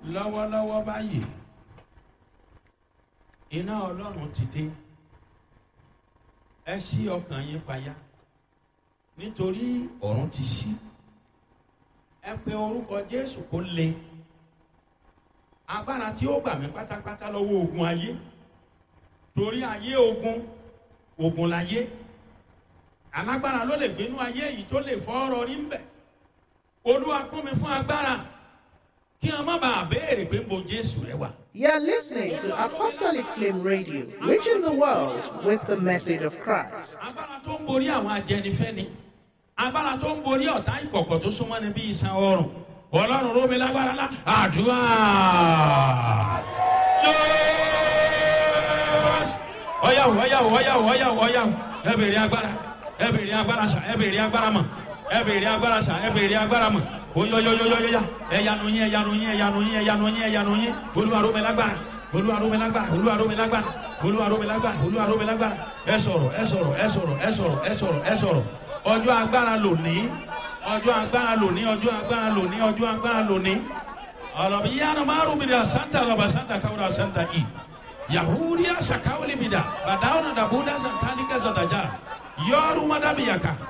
lọ́wọ́lọ́wọ́ báyìí iná ọlọ́run ti dé ẹ ṣí ọkàn yín payá nítorí ọ̀run ti ṣí ẹ pe orúkọ jésù kó le agbára tí ó gbà mí pátápátá lọ́wọ́ ogun ayé torí ayé ogun ogun láyé alágbára ló lè gbénú ayé yìí tó lè fọ́ ọ̀rọ̀ rí ń bẹ̀ olúwa kún mi fún agbára kí wọn má bàa béèrè pé mo jésù rẹ wà. You're listening to Apostolic Flame Radio, reaching the world with the message of Christ. agbára tó ń borí àwọn ajẹnifẹ́ni agbára tó ń borí ọ̀tá ìkọ̀kọ̀ tó súnmọ́ ni bí iṣan ọrùn ọlọ́run rómi lágbára lá àdúrà ọyàwó ọyàwó ọyàwó ọyàwó ọyàwó ẹ bèrè agbára ẹ bèrè agbára sà ẹ bèrè agbára mọ ẹ bèrè agbára sà ẹ bèrè agbára mọ oyoyoyoyoya ẹyanu yín ẹyanu yín ẹyanu yín ẹyanu yín ẹyanu yín olúwa rómi lágbára olúwa rómi lágbára olúwa rómi lágbára olúwa rómi lágbára olúwa rómi lágbára ẹ sọ̀rọ̀ ẹ sọ̀rọ̀ ẹ sọ̀rọ̀ ẹ sọ̀rọ̀ ẹ sọ̀rọ̀ ẹ sọ̀rọ̀ ọjọ́ agbára lónìí ọjọ́ agbára lónìí ọjọ́ agbára lónìí ọjọ́ agbára lónìí ọlọ́bi yánnà márùn mi dà santa lọ́ba santa káwúrà santa i yahudiya sakawuli mi dà bàdáwọn dàbúdà santanika santaja yọrù madabiyaka